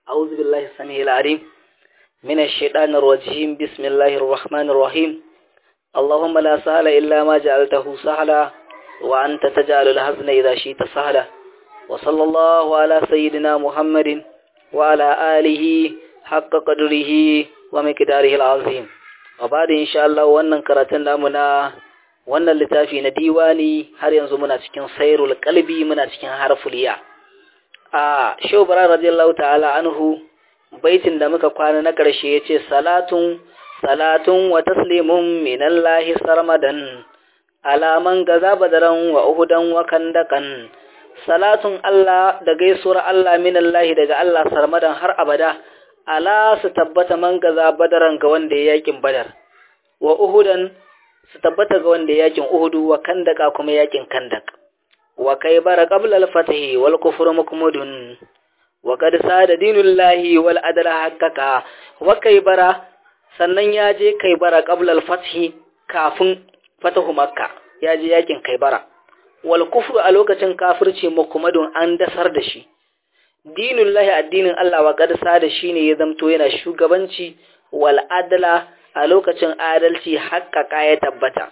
أعوذ بالله السميع العليم من الشيطان الرجيم بسم الله الرحمن الرحيم اللهم لا سهل إلا ما جعلته سهلا وأنت تجعل الحزن إذا شئت سهلا وصلى الله على سيدنا محمد وعلى آله حق قدره ومقداره العظيم وبعد إن شاء الله وأن كرتنا منا wannan littafi na diwani har yanzu muna cikin sairul kalbi muna cikin harful ya a shehu bara radiyallahu ta'ala anhu baitin da muka kwana na karshe yace salatun salatun wa taslimun minallahi sarmadan alaman gaza badaran wa uhudan wa kandakan salatun Allah da gaisuwar Allah minallahi daga Allah sarmadan har abada ala su tabbata man gaza badaran ga wanda ya yakin badar wa uhudan su tabbata ga wanda yakin Uhudu wa kandaka kuma yakin kandak wa kai bara qabla al-fatahi wal kufru mukmudun wa qad sada dinullahi wal adla haqqaka wa kai bara sannan ya je kai bara qabla al-fathi kafin fatahu makka ya je yakin kai bara wal kufru a lokacin kafirci mukmudun an dasar da shi dinullahi addinin Allah wa qad sada shine ya zamto yana shugabanci wal adla a lokacin adalci haƙƙaƙa ya tabbata.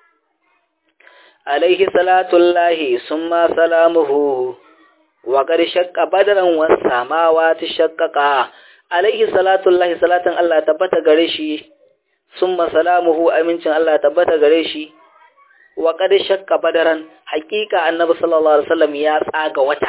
Alaihi salatullahi sun ma salamuhu, wa ƙari shakka badaran wasa mawa ta shakkaƙa, alaihi salatullahi salatin Allah tabbata gare shi, sun ma salamuhu amincin Allah tabbata gare shi, wa ƙari shakka badaran haƙiƙa annabi sallallahu Alaihi wasallam ya tsaga wata.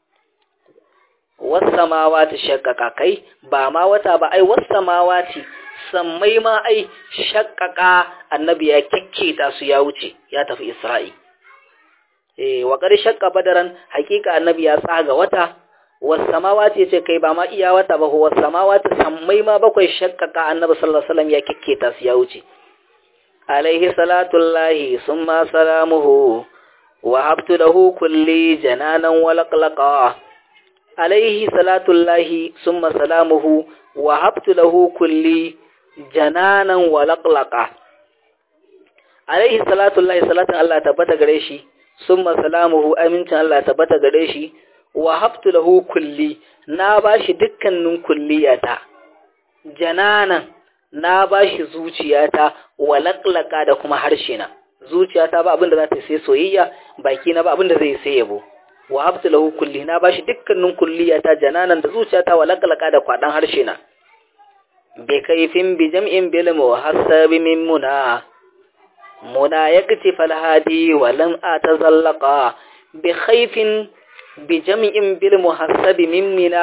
Wasa mawa ta shakkaƙa kai, ba ma wata ba ai wasa mawa ce. sammai ma ai shakkaka annabi ya kekketa su ya wuce ya tafi Isra'i. Eh, wa ƙar shakka badaran hakika annabi ya tsaga wata, wasamawa ce ce kai ba ma iya wata ba, wasamawa ta sammai ma bakwai shakkaka annabi sallallahu Alaihi wasallam ya kekketa su ya wuce. Alaihi salatullahi sun ma salamuhu, wa habtu lahu kulli jananan walaqlaqa. Alaihi salatullahi sun ma salamuhu, wa habtu lahu kulli jananan walaƙlaƙa alaihi salatu Allah salatin Allah tabbata gare shi summa salamuhu amincin Allah tabbata gare shi wa haftu lahu kulli na bashi dukkanin kulliyata jananan na bashi zuciyata walaƙlaƙa da kuma harshe na zuciyata ba abinda za ta sai soyayya baki na ba abinda zai sai yabo wa haftu lahu kulli na bashi dukkanin kulliyata jananan da zuciyata walaƙlaƙa da kwaɗan harshe na بكيف بجمع بالمحسب من منى منى يكتف الهادي ولم أتزلق بخيف بجمع بالمحسب من منى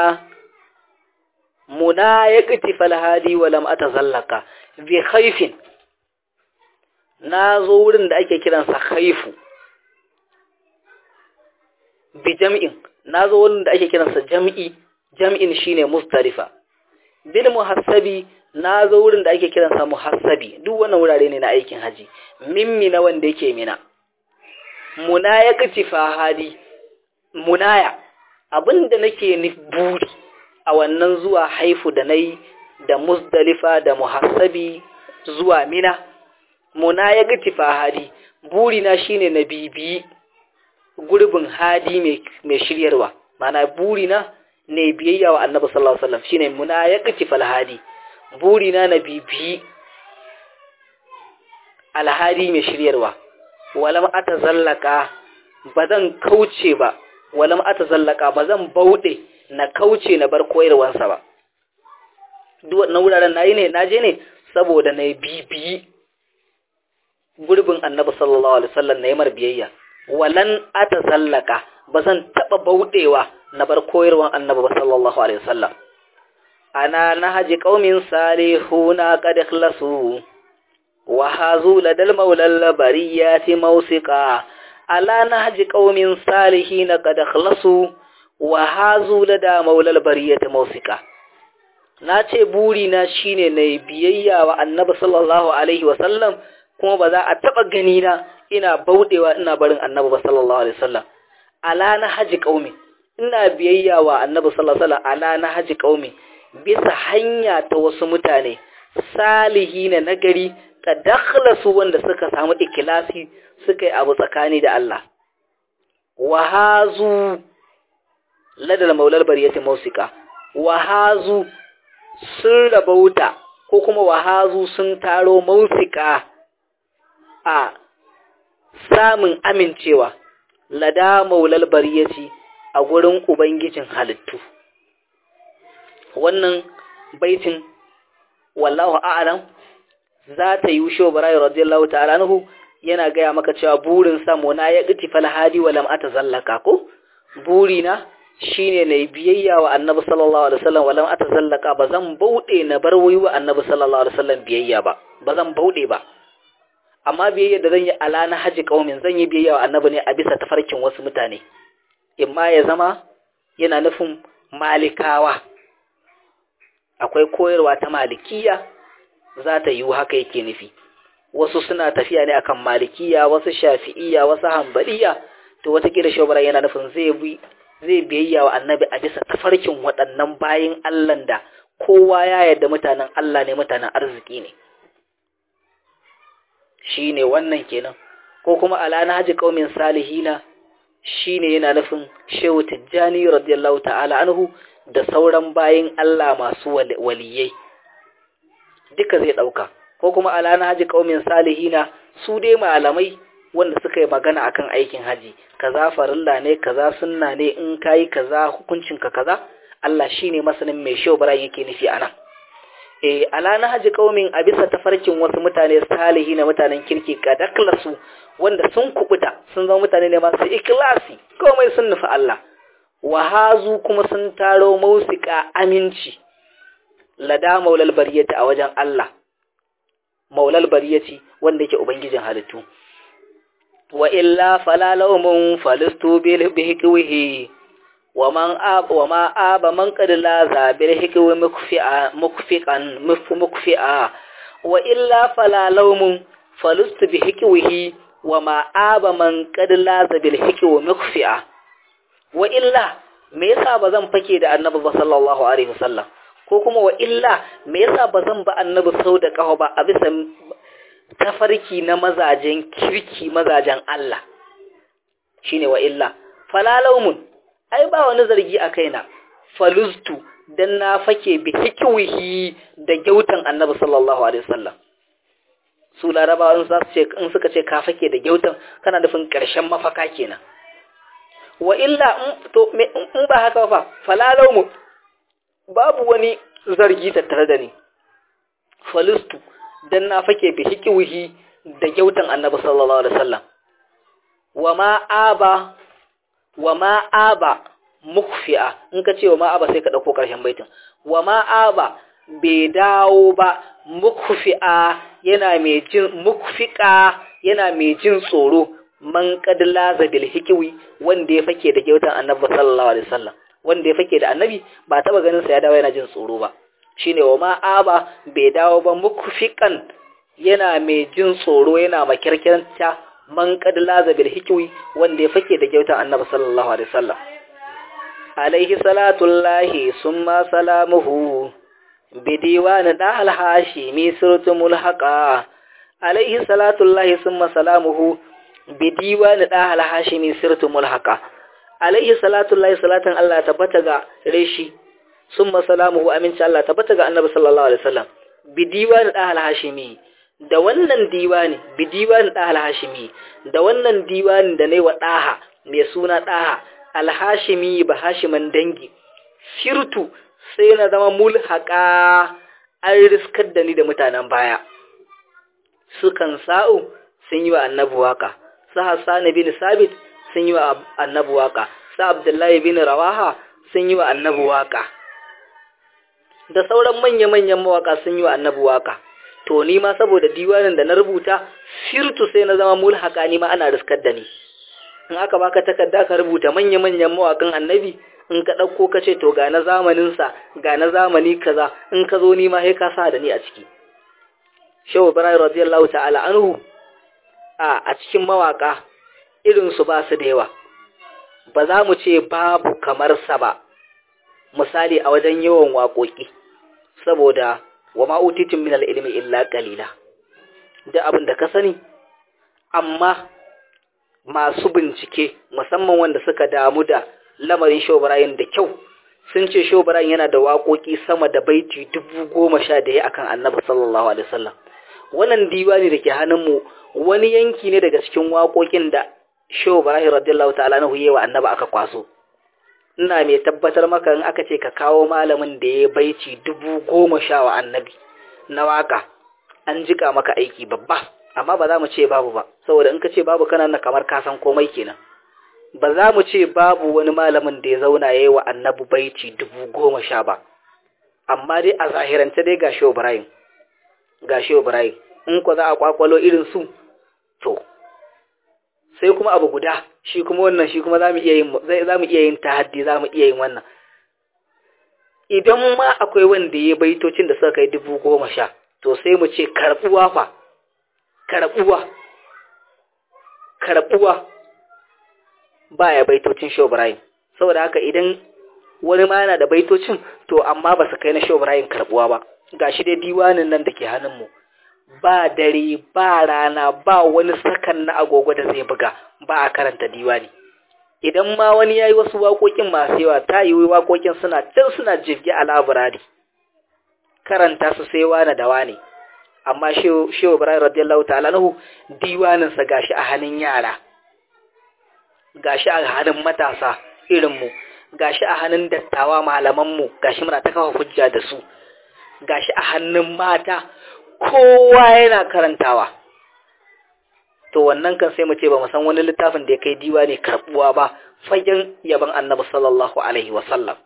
منى يكتف الهادي ولم أتزلق بخيف nazo wurin da ake kiransa khaifu bi jam'in nazo wurin da ake kiransa jam'i jam'in shine mustarifa bil muhassabi na zo wurin da ake kiransa muhassabi duk wannan wurare ne na aikin haji mimmi na wanda yake mina munaya kaci fahadi munaya abinda nake ni buri a wannan zuwa haifu da nayi da musdalifa da muhassabi zuwa mina munaya kaci fahadi buri na shine na bibi gurbin hadi mai shiryarwa mana buri na ne biyayya wa annabi sallallahu alaihi wasallam shine muna ya kaci falhadi burina na bibi alhadi mai shiryarwa walam atazallaka bazan kauce ba walam atazallaka bazan baude na kauce na bar koyarwansa ba duk wannan wuraren nayi ne naje ne saboda na bibi gurbin annabi sallallahu alaihi wasallam na mar biyayya walan atazallaka bazan taba baudewa na bar koyarwan annabi ba sallallahu alaihi wasallam ana nahaji qaumin salihuna qad ikhlasu wa hazu ladal maulal bariyati mawsiqa ala nahaji qaumin salihina qad ikhlasu wa hazu lada maulal bariyati mawsiqa nace buri na shine nayi biyayya wa annabi sallallahu alaihi wasallam kuma ba za a taba gani na ina baudewa ina barin annabi ba sallallahu alaihi wasallam ala nahaji qaumin ina biyayya wa annabi sallallahu alaihi wasallam ala na haji qaumi bisa hanya ta wasu mutane salihina nagari ka dakhlasu wanda suka samu ikhlasi suka yi abu tsakani da Allah wa hazu ladal maulal bariyati mausika wahazu sun rabauta ko kuma wahazu sun taro mausika a samun amincewa lada maulal bariyati a gurin ubangijin halittu wannan baitin wallahu a'lam za ta yi wushe barayi radiyallahu ta'ala anhu yana gaya maka cewa burin samu na ya ƙiti falhadi wa lam atazallaka ko burina shine na biyayya wa annabi sallallahu alaihi wasallam wa lam atazallaka ba zan bauɗe na bar wai wa annabi sallallahu alaihi wasallam biyayya ba ba zan bauɗe ba amma biyayya da zan yi ala na haji kaumin zan yi biyayya wa annabi ne a bisa tafarkin wasu mutane imma ya zama yana nufin malikawa akwai koyarwa ta malikiya za ta yi haka yake nufi wasu suna tafiya ne akan malikiya wasu shafi'iya wasu hambaliya to watakila shobara yana nufin zai bi zai biyayya wa annabi a bisa tafarkin waɗannan bayin Allah da kowa ya yarda mutanen Allah ne mutanen arziki ne shine wannan kenan ko kuma ala na haji qaumin salihina shine yana nufin Shehu Tijjani radiyallahu ta'ala anhu da sauran bayin Allah masu waliyai duka zai dauka ko kuma ala na haji qaumin salihina su dai malamai wanda suka yi magana akan aikin haji kaza farilla ne kaza sunna ne in kai kaza hukuncin ka kaza Allah shine masanin mai shehu bara yake nufi anan eh ala na haji qaumin a bisa tafarkin wasu mutane salihina mutanen kirki kadaklasu wanda sun kubuta sun zama mutane ne masu ikhlasi komai sun nufi Allah wahazu kuma sun taro mausika aminci lada maulal bariyati a wajen Allah maulal bariyati wanda yake ubangijin halittu wa illa fala lawmun falistu bil bihqihi wa man ab wa ma aba man qad la za bil hikwi mukfi'a mukfiqan mukfi'a wa illa fala lawmun falistu bihqihi wa ma aba man qad la za bil hikwi mukfi'a wa illa me yasa bazan fake da annabi sallallahu alaihi wasallam ko kuma wa illa me yasa bazan ba annabi sau da kafa ba a bisa tafarki na mazajen kirki mazajen Allah shine wa illa falalaumun ai ba wani zargi a kaina falustu dan na fake bi hikwihi da gyautan annabi sallallahu alaihi wasallam su larabawa za su ce in suka ce ka fake da gyautan kana nufin karshen mafaka kenan wa illa to in ba haka ba falalaumun babu wani zargi tattare da ni falustu dan na fake bi hikiwihi da gyautan annabi sallallahu alaihi wasallam wa ma aba wa ma aba mukfi'a in ka ce wa ma aba sai ka dauko karshen baitin wa ma aba bai dawo ba mukfi'a yana mai jin mukfiqa yana mai jin tsoro man qad laza bil hikwi wanda ya fake da gyautan annabi sallallahu alaihi wasallam wanda ya fake da annabi ba taba ganin sa ya dawo yana jin tsoro ba shine wa ma aba bai dawo ba mukfiqan yana mai jin tsoro yana makirkirta man qad laza bil hikwi wanda ya fake da gyautan annabi sallallahu alaihi wasallam alaihi salatullahi summa salamuhu bidiwan dahal hashimi surtumul haqa alaihi salatullahi summa salamuhu bidiwan dahal hashimi surtumul haqa alaihi salatullahi salatan Allah tabbata ga reshi summa salamuhu aminci Allah tabbata ga annabi sallallahu alaihi wasallam bidiwan dahal hashimi da wannan diwani bi diwani da al-hashimi da wannan diwani da nayi wa daha mai suna daha al-hashimi ba hashiman dangi shirtu sai na zama mulhaqa an riskar da ni da mutanen baya sukan sa'u sun yi wa annabi waka su hassan bin sabit sun yi wa annabi waka su abdullahi bin rawaha sun yi wa annabi waka da sauran manya-manyan mawaka sun yi wa annabi waka to ni ma saboda diwanin da na rubuta shirtu sai na zama mulhaka ni ma ana riskar da ni in aka baka takarda ka rubuta manya-manyan mawakan annabi in ka ɗauko ka ce to ga na zamaninsa ga na zamani kaza in ka zo ni ma sai ka sa da ni a ciki shehu ibrahim radiyallahu ta'ala anhu a a cikin mawaka irin su ba su da yawa ba za mu ce babu kamar sa ba misali a wajen yawan waƙoƙi saboda wa ma'utitin min ilmi illa qalila da abin da ka sani amma masu bincike musamman wanda suka damu da lamarin shobrayin da kyau sun ce shobaran yana da waƙoƙi sama da baiti dubu goma sha da ya akan annabi sallallahu alaihi wasallam wannan diwani da ke hannunmu wani yanki ne daga cikin waƙoƙin da shobaran radiyallahu ta'ala na huye wa annabi aka kwaso ina mai tabbatar maka in aka ce ka kawo malamin da ya baiti dubu goma sha wa annabi na waka an jika maka aiki babba amma ba za mu ce babu ba saboda in ka ce babu kana na kamar ka san komai kenan ba za mu ce babu wani malamin da ya zauna ya yi wa annabi baiti dubu goma sha ba amma dai a zahirance dai ga shehu ibrahim ga shehu ibrahim in ko za a kwakwalo irin su to sai kuma abu guda shi kuma wannan shi kuma za mu iya yin za mu iya yin tahaddi za mu iya yin wannan idan ma akwai wanda ya baitocin da suka kai dubu goma sha to sai mu ce karbuwa fa karbuwa karbuwa baya baitocin Shehu Ibrahim saboda haka idan wani ma yana da baitocin to amma ba su kai na Shehu Ibrahim karbuwa ba gashi dai diwanin nan da ke hannunmu ba dare ba rana ba wani sakan na agogo da zai buga ba a karanta diwani idan ma wani yayi wasu waƙoƙin masu yawa ta yi waƙoƙin suna can suna jirgi a laburari karanta su sai wani da wani amma Shehu Ibrahim radiyallahu ta'ala nahu diwanin sa gashi a hannun yara gashi a hannun matasa irinmu gashi a hannun dattawa malamanmu gashi muna ta kafa hujja da su gashi a hannun mata kowa yana karantawa to wannan kan sai mu ce ba mu san wani littafin da ya kai diwa ne karbuwa ba fagen yaban annabi sallallahu alaihi wa sallam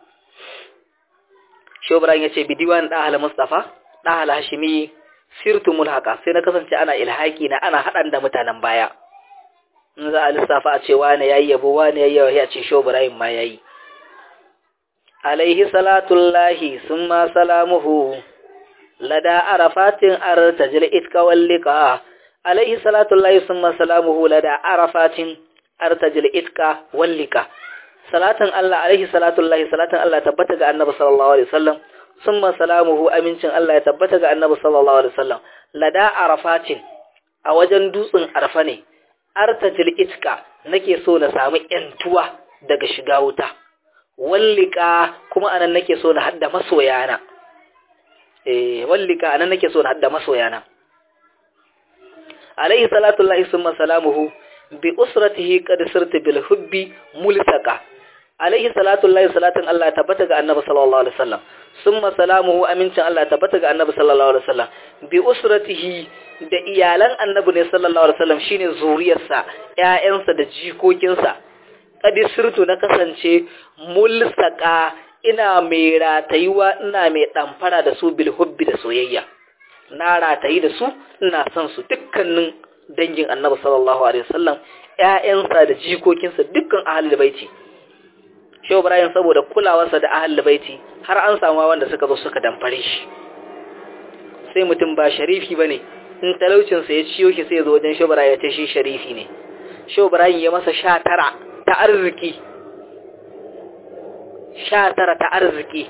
shobran ya ce bi diwan da ahal mustafa da ahal hashimi sirtu mulhaka sai na kasance ana ilhaki na ana hadan da mutanen baya in za a lissafa a ce wane yayi yabo wane yayi yawa a ce sho Ibrahim ma yayi alaihi salatullahi summa salamuhu lada arafatin artajil itka wallika alaihi salatullahi summa salamuhu lada arafatin artajil itka wallika salatan Allah alaihi salatullahi salatan Allah tabbata ga annabi sallallahu alaihi wasallam summa salamuhu amincin Allah ya tabbata ga annabi sallallahu alaihi wasallam lada arafatin a wajen dutsen arfa ne artajil itka nake so na samu yantuwa daga shiga wuta wallika kuma anan nake so na hadda masoyana eh wallika anan nake so na hadda masoyana alayhi salatu llahi summa salamuhu bi usratihi qad sirtu bil hubbi mulsaka alayhi salatu llahi salatin Allah tabbata ga annabi sallallahu alaihi wasallam summa salamuhu amincin Allah tabbata ga annabi sallallahu alaihi wasallam bi usratihi da iyalan annabi ne sallallahu alaihi wasallam shine zuriyarsa ƴaƴansa da jikokinsa kadi sirtu na kasance mulsaka ina mai ratayuwa ina mai damfara da su bil hubbi da soyayya na ratayi da su ina son su dukkanin dangin annabi sallallahu alaihi wasallam ƴaƴansa da jikokinsa dukkan ahlul baiti Shehu Ibrahim saboda kulawarsa da ahlul baiti har an samu wanda suka zo suka damfare shi sai mutum ba sharifi bane in talaucinsa ya ciyo shi sai ya zo wajen Shehu Ibrahim ya ce shi sharifi ne Shehu Ibrahim ya masa sha tara ta arziki sha tara ta arziki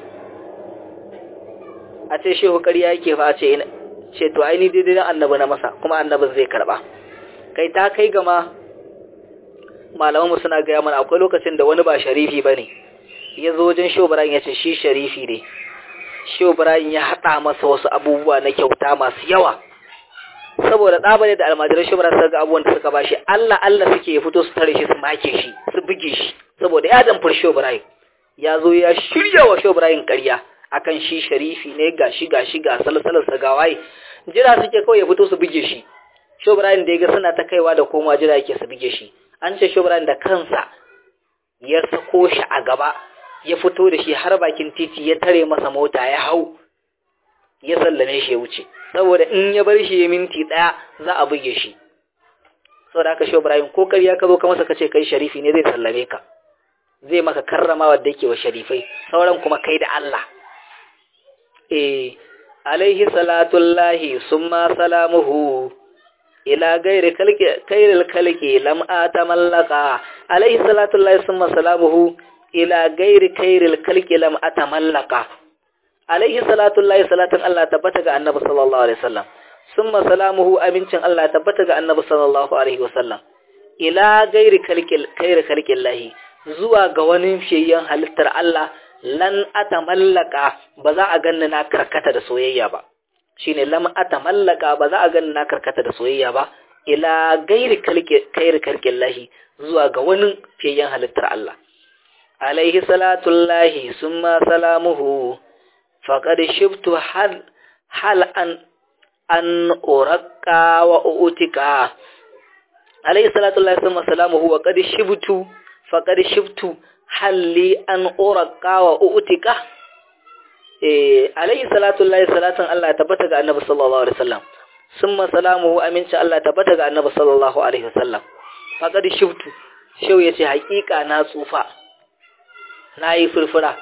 a ce shehu ƙarya yake fa a ce ce to aini daidai na annabi na masa kuma annabin zai karba kai ta kai gama malamanmu suna gaya mana akwai lokacin da wani ba sharifi ba ne ya zo wajen shehu ya ce shi sharifi ne shehu ya haɗa masa wasu abubuwa na kyauta masu yawa saboda ɗabare da almajiran shi suka ga abubuwan da suka bashi Allah Allah suke fito su tare shi su make shi su buge shi saboda ya damfar shi Ibrahim ya zo ya shirya wa shi Ibrahim ƙarya akan shi sharifi ne gashi gashi ga salsalar sa gawaye jira suke kawai ya fito su buge shi shi Ibrahim da ya ga suna ta kaiwa da komawa jira yake su buge shi an ce shi Ibrahim da kansa ya sako shi a gaba ya fito da shi har bakin titi ya tare masa mota ya hau ya sallame shi ya wuce saboda in ya bar shi ya minti ɗaya za a buge shi saboda haka shi Ibrahim ko ƙarya ka zo ka masa kace kai sharifi ne zai sallame ka zai maka karrama wanda yake wa sharifai sauran kuma kai da Allah eh alaihi salatullahi summa salamuhu ila gairi kalki kairil kalki lam atamallaka alaihi salatullahi summa salamuhu ila gairi kairil kalki lam atamallaka alaihi salatullahi salatan Allah tabbata ga annabi sallallahu alaihi wasallam summa salamuhu amincin Allah tabbata ga annabi sallallahu alaihi wasallam ila gairi kalkil kairi kalkillahi zuwa ga wani fiyayyen halittar Allah lan atamallaka ba za a ganni na karkata da soyayya ba shine lam atamallaka ba za a ganni na karkata da soyayya ba ila gairi kairi karkin lahi zuwa ga wani fiyen halittar Allah alaihi salatullahi summa salamuhu faqad shibtu hal hal an an uraqqa wa utika alaihi salatullahi summa salamuhu wa qad shibtu faqad shibtu halli an uraqqa wa utika eh alaihi salatullahi salatan Allah ya tabbata ga annabi sallallahu alaihi wasallam summa salamuhu aminci Allah tabbata ga annabi sallallahu alaihi wasallam faqad shibtu shau yace hakika na tsufa nayi furfura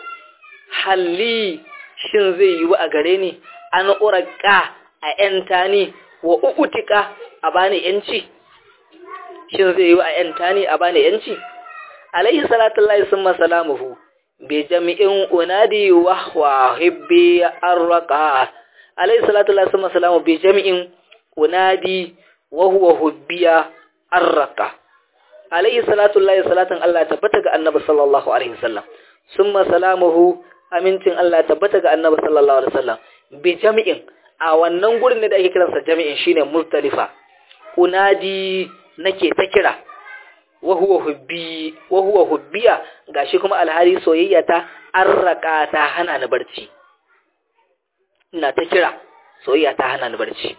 halli shin zai yi a gare ni an uraka a yanta ni wa uutika a bani yanci shin zai yi a yanta ni a bani yanci alaihi salatu lillahi summa salamuhu bi jami'in unadi wa wa hibbi arraqa alaihi salatu lillahi summa salamu bi jami'in unadi wa huwa hubbiya arraqa alaihi salatu lillahi salatan Allah tabbata ga annabi sallallahu alaihi wasallam summa salamuhu amincin Allah tabbata ga annabi sallallahu alaihi wasallam bi jami'in a wannan gurin da ake kiransa jami'in shine muzdalifa unadi nake ta kira wa huwa hubbi wa huwa hubbiya gashi kuma alhali soyayya ta arraka ta hana ni barci ina ta kira soyayya ta hana ni barci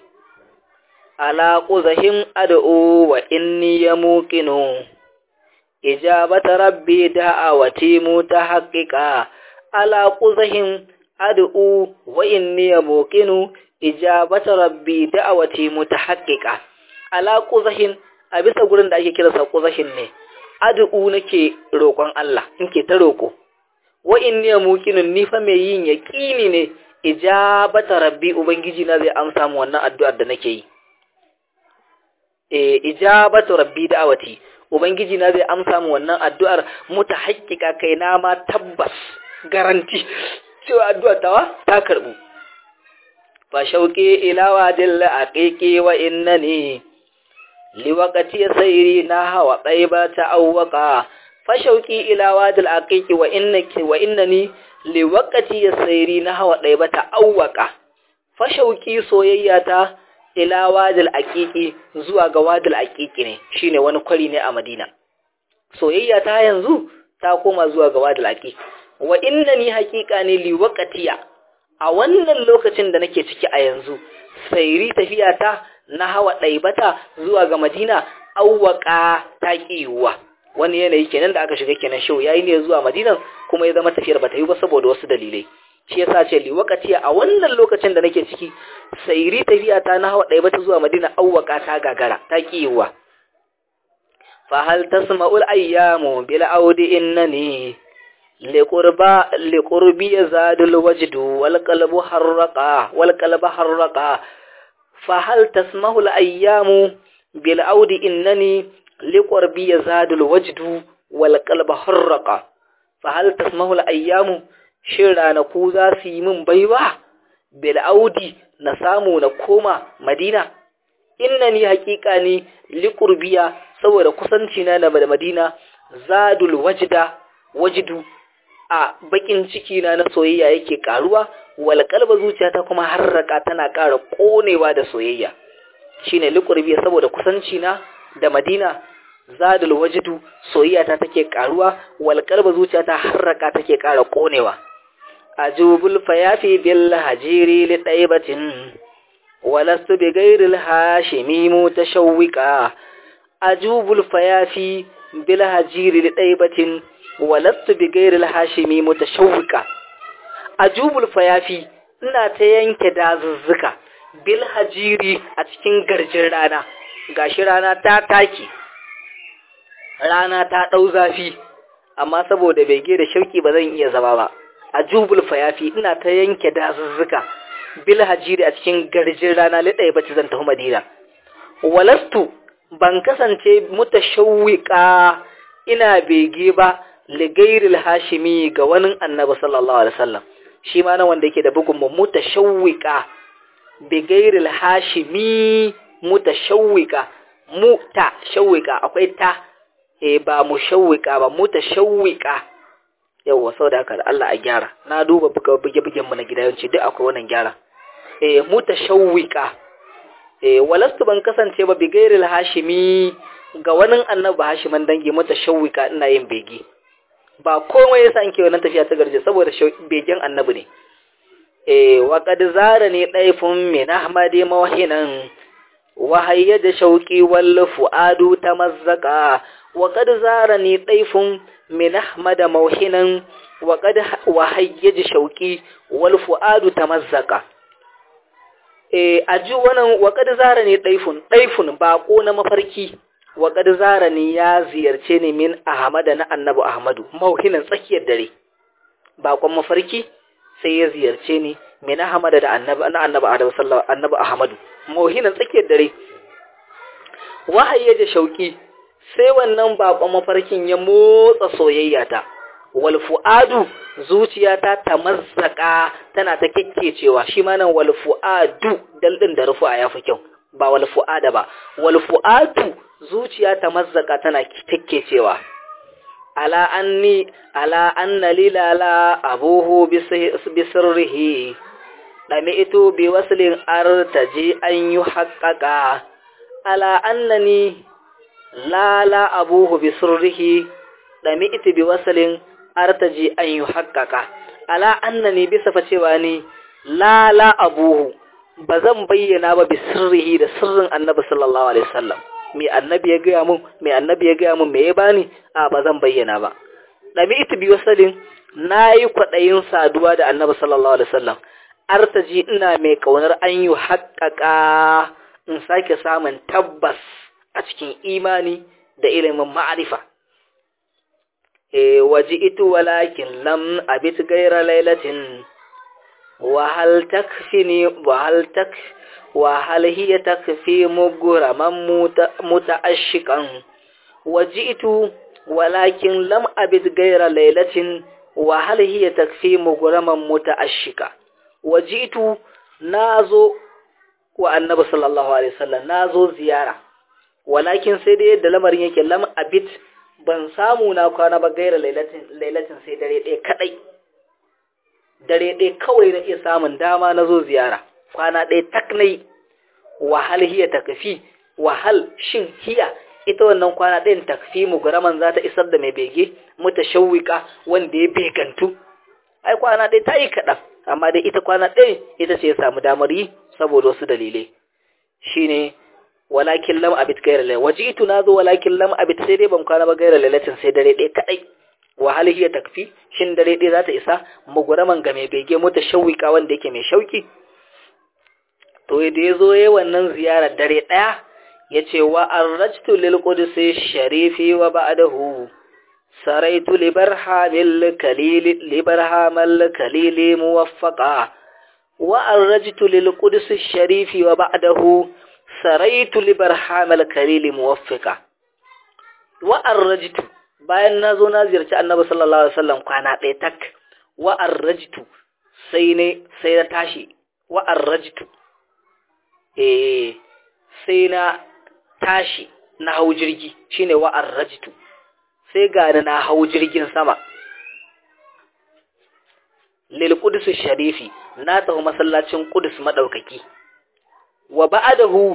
ala quzahim ad'u wa inni yamuqinu ijabata rabbi da'awati mutahaqqiqa ala quzahim ad'u wa inni yamuqinu ijabata rabbi da'awati mutahaqqiqa ala quzahin a bisa gurin da ake kiransa quzahin ne ad'u nake roƙon Allah nake ta roƙo wa inni yamuqinun ni fa mai yin yaqini ne ijabata rabbi ubangiji na zai amsa mu wannan addu'ar da nake yi eh ijabatu rabbi da'awati ubangiji na zai amsa mu wannan addu'ar mutahaqqiqa kai na ma tabbas garanti cewa addu'ar tawa ta karbu fa shauqi ila wadil aqiqi wa innani liwaqati sayri na hawa taiba ta'awwaqa fa shauqi ila wadil aqiqi wa innaki wa innani liwaqati sayri na hawa taiba ta'awwaqa fa shauqi soyayya ta ila wadil aqiqi zuwa ga wadil aqiqi ne shine wani kwari ne a Madina soyayya ta yanzu ta koma zuwa ga wadil aqiqi wa innani haqiqa ne liwaqatiya a wannan lokacin da nake ciki a yanzu sairi tafiya ta na hawa ɗaibata zuwa ga madina auwaka ta ƙiwuwa wani yanayi kenan da aka shiga kenan shau yayi ne zuwa madinan kuma ya zama tafiyar bata yi ba saboda wasu dalilai shi yasa ce liwakati a wannan lokacin da nake ciki sairi tafiya ta na hawa ɗaibata zuwa madina auwaka ta gagara ta ƙiwuwa fa hal tasma'ul ayyamu bil audi innani liqurba liqurbi yazadul wajdu wal qalbu harraqa wal qalbu harraqa fa hal tasmahu al ayyamu bil audi innani liqurbi yazadul wajdu wal qalbu harraqa fa hal tasmahu al ayyamu shin ranaku za su yi min baiwa bil audi na samu na koma madina innani haqiqa ni liqurbiya saboda kusanci na da madina zadul wajda wajdu a bakin ciki na na soyayya yake karuwa wal kalba zuciyata kuma harraka tana ƙara konewa da soyayya shine liqurbi saboda kusanci na da Madina zadul wajdu soyayya ta take karuwa wal kalba zuciyata harraka take ƙara konewa ajubul fayafi bil hajiri li taibatin walastu bi ghairil hashimi mutashawwiqa ajubul fayafi bil hajiri li taibatin walastu bi gairil hashimi mutashawwika ajubul fayafi ina ta yanke dazuzzuka bil hajiri a cikin garjin rana gashi rana ta taki rana ta dau zafi amma saboda bege da shauki ba zan iya zama ba ajubul fayafi ina ta yanke dazuzzuka bil hajiri a cikin garjin rana lidai bace zan tafi madina walastu ban kasance mutashawwika ina bege ba ligairil hashimi ga wani annabi sallallahu alaihi wasallam shi ma nan wanda yake da bugun mutashawwika bigairil hashimi mutashawwika mutashawwika akwai ta eh ba mushawwika ba mutashawwika yawwa sau da haka da Allah a gyara na duba buge-bugen mu na gida yawanci duk akwai wannan gyara eh mutashawwika eh walastu ban kasance ba bigairil hashimi ga wani annabi hashiman dangi mutashawwika ina yin bege ba komai yasa in ke wannan tafiya ta garje saboda begen annabi ne eh wa qad zarani daifun min ahmadi mawhinan wa hayyada shauqi wal fuadu tamazzaqa wa qad zarani daifun min ahmada mawhinan wa qad wa hayyada shauqi wal fuadu tamazzaqa eh aji wannan wa qad zarani daifun daifun bako na mafarki wa qad zarani ya ziyarce ni min ahmada na annabi ahmadu mawhinan tsakiyar dare bakon mafarki sai ya ziyarce ni min ahmada da annabi na annabi adam sallallahu annabi ahmadu mawhinan tsakiyar dare wahayi da shauki sai wannan bakon mafarkin ya motsa soyayya ta wal fuadu zuciyata ta mazzaka tana ta kekkecewa shi ma nan wal fuadu dal din da rufu ya fi kyau ba wal fuada ba wal fuadu zuciya ta mazzaka tana kekkecewa ala anni ala anna lilala abuhu bisirrihi dami'tu bi waslin artaji an yuhaqqaqa ala annani lala abuhu bisirrihi dami'tu bi waslin artaji an yuhaqqaqa ala annani bisa fa cewa ni lala abuhu bazan bayyana ba bisirrihi da sirrin annabi sallallahu alaihi wasallam me annabi ya gaya mun me annabi ya gaya mun me ya bani a ba zan bayyana ba dami ita bi wasalin nayi kwadayin saduwa da annabi sallallahu alaihi wasallam artaji ina mai kaunar an yi haƙƙaƙa in sake samun tabbas a cikin imani da ilimin ma'arifa e waji itu walakin lam abit gaira lailatin wa hal takfini wa hal tak وهل هي تكفي مغرما متأشقا وجئت ولكن لم أبد غير ليلة وهل هي تكفي مغرما متأشقا وجئت نازو والنبي صلى الله عليه وسلم نازو زيارة ولكن sai da yadda lamarin yake lam abid ban samu na kwana ba gaira lailatin lailatin sai dare ɗaya kadai dare ɗaya kawai na iya samun dama na zo ziyara kwana ɗaya tak na yi wahal hiya takfi wahal shin hiya ita wannan kwana ɗayan takfi mu guraman za ta isar da mai bege mutashawwika wanda ya begantu ai kwana ɗaya ta yi kaɗan amma dai ita kwana ɗaya ita ce ya samu damar yi saboda wasu dalilai shine walakin lam abit gaira lai wajitu na zo walakin lam abit sai dai ban kwana ba gaira lailatin sai dare ɗaya kaɗai wahal hiya takfi shin dare ɗaya za ta isa muguraman ga mai bege mutashawwika wanda yake mai shauki to da ya zo ya wannan ziyarar dare ɗaya ya ce wa an rajtu lil qudsi sharifi wa ba'dahu saraitu li barhamil kalili li barhamal kalili muwaffaqa wa an rajtu lil qudsi sharifi wa ba'dahu saraitu li barhamal kalili muwaffaqa wa an rajtu bayan na zo na ziyarci annabi sallallahu alaihi wasallam kwana ɗaya tak wa an rajtu sai ne sai na tashi wa an rajtu eh sai na tashi na hau jirgi shine wa'ar rajitu sai gani na hau jirgin sama lil qudus sharifi na tafi masallacin qudus madaukaki wa ba'dahu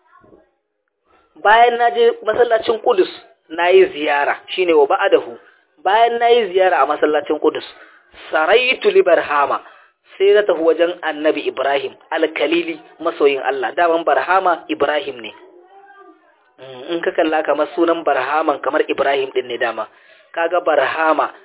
bayan naje masallacin qudus nayi ziyara shine wa ba'dahu bayan nayi ziyara a masallacin qudus saraitu libarhama sai na tafi wajen annabi Ibrahim alkalili masoyin Allah daman barhama Ibrahim ne in ka kalla kamar sunan barhaman kamar Ibrahim din ne dama kaga barhama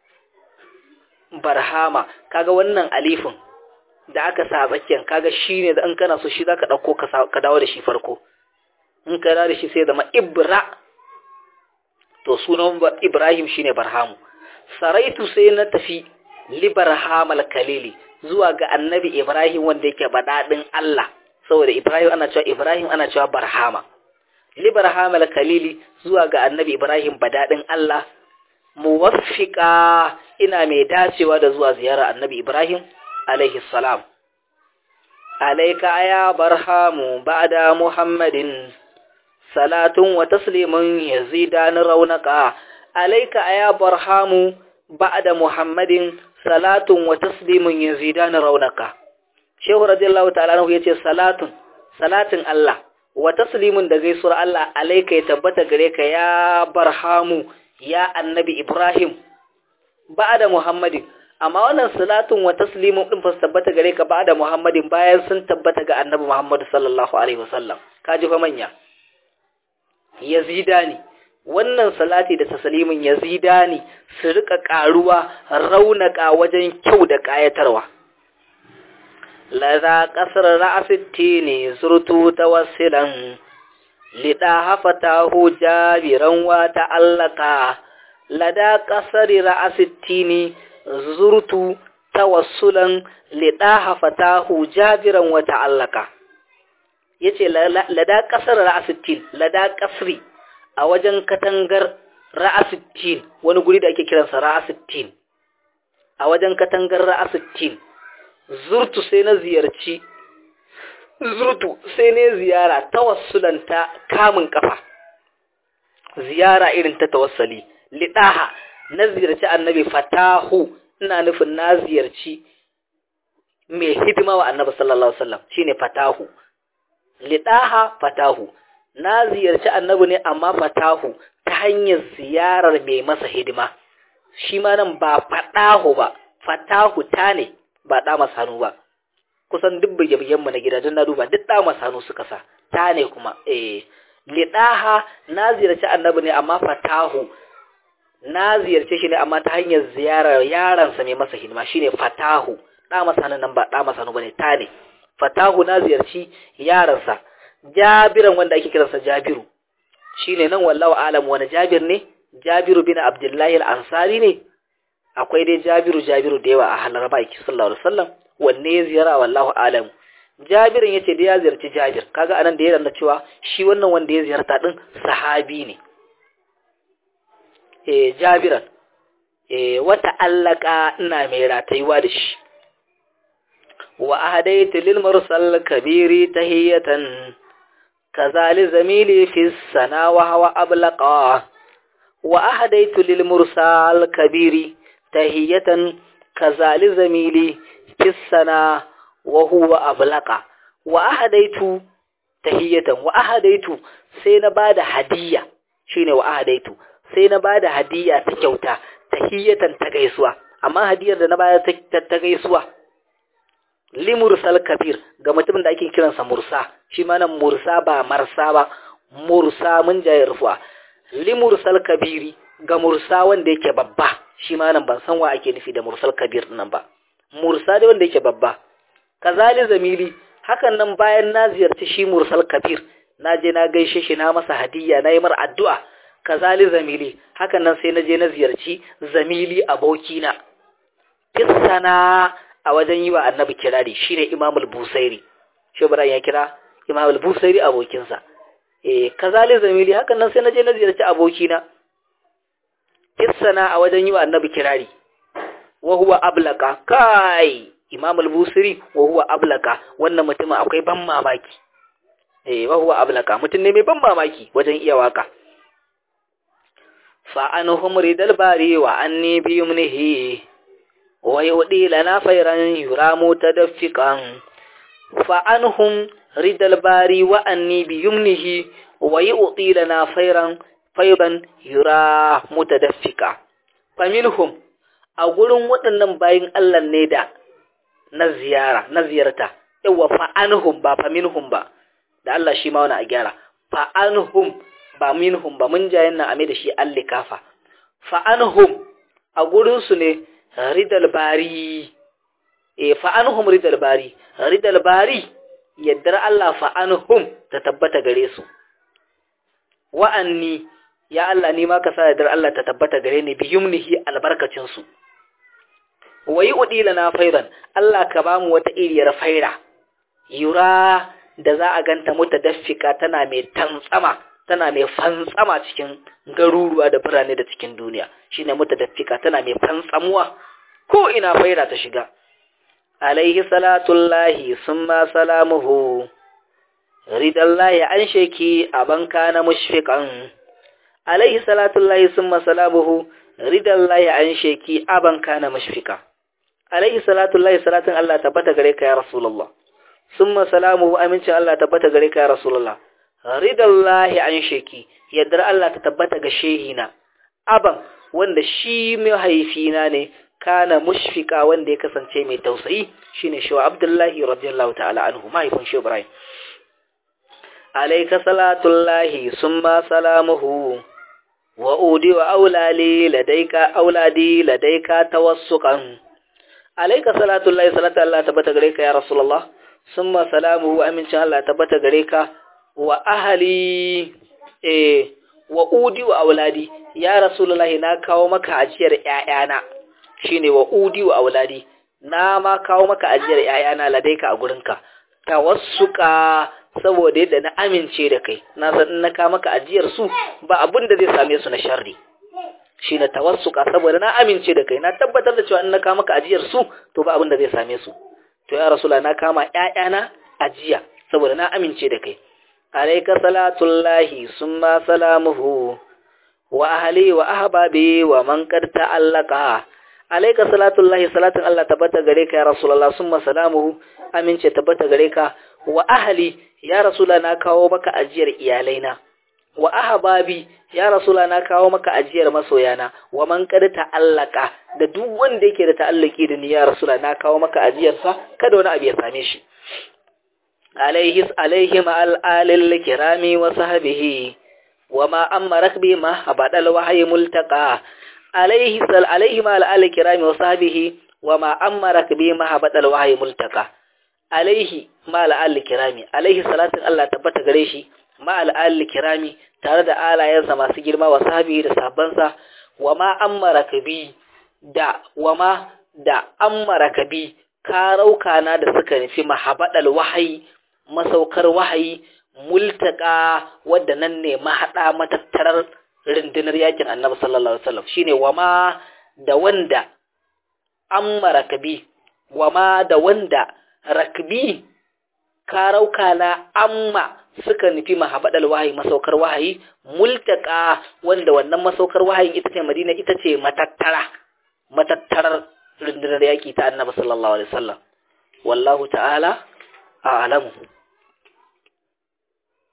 barhama kaga wannan alifin da aka sa tsakiyar kaga shine da in kana so shi zaka dauko ka dawo da shi farko in ka dawo da shi sai zama Ibra to sunan Ibrahim shine barhamu saraitu sai na tafi libarhamal kalili zuwa ga annabi Ibrahim wanda yake baɗaɗin Allah saboda Ibrahim ana cewa Ibrahim ana cewa Barhama Libarham al-Khalili zuwa ga annabi Ibrahim baɗaɗin Allah muwaffiqa ina mai dacewa da zuwa ziyara annabi Ibrahim alaihi salam alayka ya barhamu ba'da Muhammadin salatun wa taslimun yazidan raunaka alayka ya barhamu ba'da muhammadin salatun wa taslimun yazidan raunaka shehu radiyallahu ta'ala anhu yace salatun salatin Allah wa taslimun da gaisuwar Allah alayka ya tabbata gare ka ya barhamu ya annabi Ibrahim ba'da muhammadin amma wannan salatun wa taslimun din fa tabbata gare ka ba'da muhammadin bayan sun tabbata ga annabi Muhammad sallallahu alaihi wasallam kaji fa manya yazidani wannan salati da taslimin yazidani su rika karuwa raunaka wajen kyau da kayatarwa laza kasar ra'asitti ne zurtu tawassilan lida hafatahu jabiran wa ta'allaka lada kasar ra'asitti ne zurtu tawassulan lida hafatahu jabiran wa ta'allaka yace lada kasar ra'asittin lada kasri a wajen katangar ra'asittin wani guri da ake kiransa ra'asittin a wajen katangar ra'asittin zurtu sai na ziyarci zurtu sai ne ziyara tawassulan ta kamun kafa ziyara irin ta tawassali lidaha na ziyarci annabi fatahu ina nufin na ziyarci mai hidima wa annabi sallallahu alaihi wasallam shine fatahu lidaha fatahu na ziyarci annabi ne amma fatahu ta hanyar ziyarar mai masa hidima shi ma nan ba fatahu ba fatahu ta ne ba ɗa masanu ba kusan duk bige mu na gida don na duba duk ɗa masanu suka sa ta ne kuma eh lidaha na ziyarci annabi ne amma fatahu na ziyarce shi ne amma ta hanyar ziyarar yaransa mai masa hidima shine fatahu ɗa masanu nan ba ɗa masanu bane ta ne fatahu na ziyarci yaransa jabiran wanda ake kiransa jabiru shine nan wallahu alam wani jabir ne jabiru bin abdullahi al-ansari ne akwai dai jabiru jabiru da yawa a halar baki sallallahu alaihi wasallam wanne ya ziyara wallahu alam jabirin yace da ya ziyarci jabir kaga anan da ya randa cewa shi wannan wanda ya ziyarta din sahabi ne eh jabiran eh wata allaka ina mai ratayuwa da shi wa ahadaitu lil mursal kabiri tahiyatan kazali zamili fi sana wa hawa ablaqa wa ahadaitu lil mursal kabiri tahiyatan kazali zamili fi sana wa huwa ablaqa wa ahadaitu tahiyatan wa ahadaitu sai na bada hadiya shine wa ahadaitu sai na bada hadiya ta kyauta tahiyatan ta gaisuwa amma hadiyar da na bayar ta gaisuwa limursal kabir ga mutumin da ake kiransa mursa shi ma nan mursa ba marsa ba mursa mun jaye rufuwa limursal kabiri ga mursa wanda yake babba shi ma nan ban san wa ake nufi da mursal kabir nan ba mursa da wanda yake babba kazali zamili hakan nan bayan na ziyarci shi mursal kabir na je na gaishe shi na masa hadiyya na yi mar addu'a kazali zamili hakan nan sai na je na ziyarci zamili abokina kissana a wajen yi wa annabi kirari shine imamul busairi shi ibrahim ya kira imamul busairi abokinsa eh kazali zamili hakan nan sai na je na ziyarci abokina kissana a wajen yi wa annabi kirari wa huwa ablaka kai imamul busiri wa huwa ablaka wannan mutumin akwai ban mamaki eh wa huwa ablaka mutum ne mai ban mamaki wajen iya waka fa anhum ridal bari wa anni bi yumnihi wa yudi lana fayran yuramu tadaffiqan fa anhum ridal bari wa anni bi yumnihi wa yudi lana fayran fayran yura mutadaffika faminhum a gurin waɗannan bayin Allah ne da na ziyara na ziyarta yawa fa anhum ba fa minhum ba da Allah shi ma wani a gyara fa anhum ba minhum ba mun jayen na ame da shi allikafa fa anhum a gurin su ne ridal bari e fa anhum ridal bari ridal bari yaddar Allah fa anhum ta tabbata gare su wa'anni ya Allah ni ma ka sa yaddar Allah ta tabbata gare ni biyumnihi albarkacin su wayi udila na fairan Allah ka bamu wata iriyar faira yura da za a ganta mutadaffika tana mai tantsama tana mai fantsama cikin garuruwa da birane da cikin duniya shine mutadaffika tana mai fantsamuwa ko ina faira ta shiga alaihi salatullahi summa salamuhu ridallahi an sheki aban kana mushfiqan alaihi salatullahi summa salamuhu ridallahi an sheki aban kana mashfika alaihi salatu lahi salatun Allah tabbata gare ka ya rasulullah summa salamu amincin Allah tabbata gare ka ya rasulullah ridallahi an sheki yaddar Allah ta tabbata ga shehina aban wanda shi mahaifina ne kana mushfika wanda ya kasance mai tausayi shine shi wa Abdullahi radiyallahu ta'ala anhu mahaifin shi Ibrahim alayka salatullahi summa salamuhu wa udi wa aulali ladaika auladi ladaika tawassuqan alayka salatullahi salatu Allah tabbata gare ka ya rasulullah summa salamuhu amincin Allah tabbata gare ka wa ahli eh wa udi wa auladi ya rasulullahi na kawo maka ajiyar ƴaƴana shine wa udi wa auladi na ma kawo maka ajiyar ƴaƴana ladaika a gurinka tawassuka saboda yadda na amince da kai na san in na kawo maka ajiyar su ba abin da zai same su na sharri shine tawassuka saboda na amince da kai na tabbatar da cewa in na kawo maka ajiyar su to ba abin da zai same su to ya rasula na kama ƴaƴana ajiya saboda na amince da kai alayka salatullahi summa salamuhu wa ahli wa ahbabi wa man qad ta'allaqa alayka salatullahi salatun Allah tabbata gare ka ya rasulullah summa salamuhu amince tabbata gare ka wa ahli ya rasula na kawo maka ajiyar iyalaina wa ahbabi ya rasula na kawo maka ajiyar masoyana wa man qad ta'allaqa da duk wanda yake da ta'alluki da ni ya rasula na kawo maka ajiyar sa kada wani abu ya same shi alaihi alaihi ma'al alil kirami wa sahbihi wa ma amarak bi ma abadal wahyi multaqa alaihi sal alaihi ma'al alil kirami wa sahbihi wa ma amarak bi ma abadal wahyi multaqa alaihi ma'al alil kirami alaihi salatin Allah tabbata gare shi ma'al alil kirami tare da alayensa masu girma wa sahbihi da sahabbansa wa ma amarak bi da wa ma da amaraka bi karauka na da suka nufi mahabadal wahayi masaukar wahayi multaka wadda nan ne mahaɗa matattarar rundunar yakin annabi sallallahu alaihi wasallam shine wama da wanda amma rakabi wama da wanda rakbi karauka na amma suka nufi mahabadal wahayi masaukar wahayi multaka wanda wannan masaukar wahayin ita ce madina ita ce matattara matattarar rundunar yaki ta annabi sallallahu alaihi wasallam wallahu ta'ala a'lamu